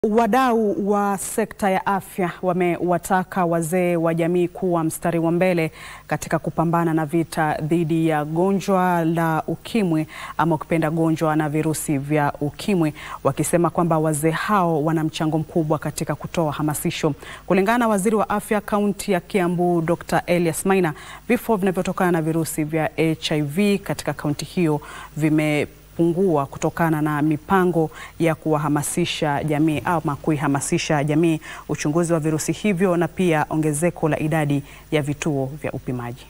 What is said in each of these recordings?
Wadau wa sekta ya afya wamewataka wazee wa jamii kuwa mstari wa mbele katika kupambana na vita dhidi ya gonjwa la ukimwi ama ukipenda gonjwa na virusi vya ukimwi, wakisema kwamba wazee hao wana mchango mkubwa katika kutoa hamasisho. Kulingana na waziri wa afya kaunti ya Kiambu, Dr. Elias Maina, vifo vinavyotokana na virusi vya HIV katika kaunti hiyo vime pungua kutokana na mipango ya kuwahamasisha jamii ama kuihamasisha jamii uchunguzi wa virusi hivyo na pia ongezeko la idadi ya vituo vya upimaji.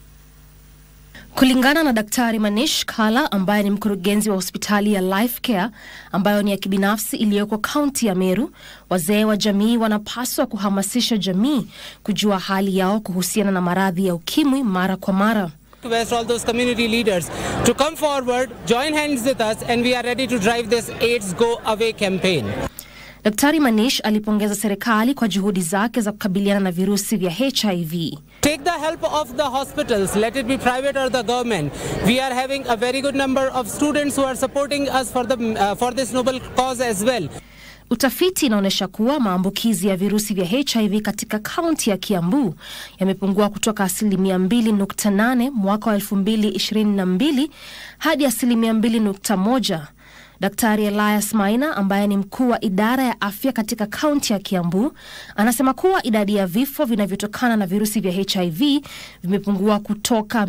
Kulingana na Daktari Manish Kala ambaye ni mkurugenzi wa hospitali ya Life Care ambayo ni ya kibinafsi iliyoko kaunti ya Meru, wazee wa jamii wanapaswa kuhamasisha jamii kujua hali yao kuhusiana na maradhi ya ukimwi mara kwa mara. request all those community leaders to come forward, join hands with us, and we are ready to drive this AIDS Go Away campaign. Daktari Manish alipongeza serikali kwa juhudi zake za kukabiliana na virusi vya HIV. Take the help of the hospitals, let it be private or the government. We are having a very good number of students who are supporting us for, the, uh, for this noble cause as well. Utafiti inaonyesha kuwa maambukizi ya virusi vya HIV katika kaunti ya Kiambu yamepungua kutoka asilimia 2.8 mwaka wa 2022 hadi asilimia 2.1. Daktari Elias Maina ambaye ni mkuu wa idara ya afya katika kaunti ya Kiambu anasema kuwa idadi ya vifo vinavyotokana na virusi vya HIV vimepungua kutoka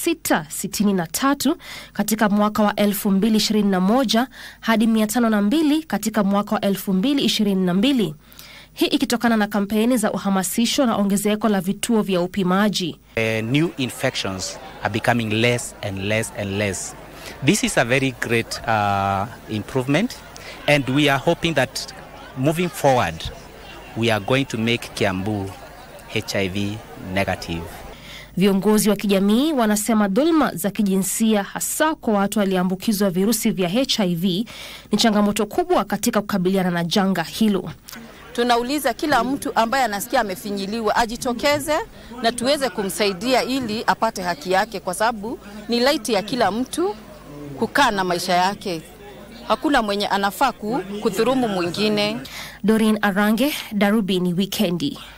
663 katika mwaka wa 2021 hadi 502 katika mwaka wa 2022. Hii ikitokana na kampeni za uhamasisho na ongezeko la vituo vya upimaji. Uh, new infections are becoming less and less and less. This is a very great uh, improvement, and we are hoping that moving forward, we are going to make Kiambu HIV negative. Viongozi wa kijamii wanasema dhuluma za kijinsia hasa kwa watu walioambukizwa virusi vya HIV ni changamoto kubwa katika kukabiliana na janga hilo. Tunauliza kila mtu ambaye anasikia amefinyiliwa ajitokeze na tuweze kumsaidia ili apate haki yake, kwa sababu ni laiti ya kila mtu kukaa na maisha yake. Hakuna mwenye anafaa kudhurumu mwingine. Doreen Arange, Darubini Wikendi.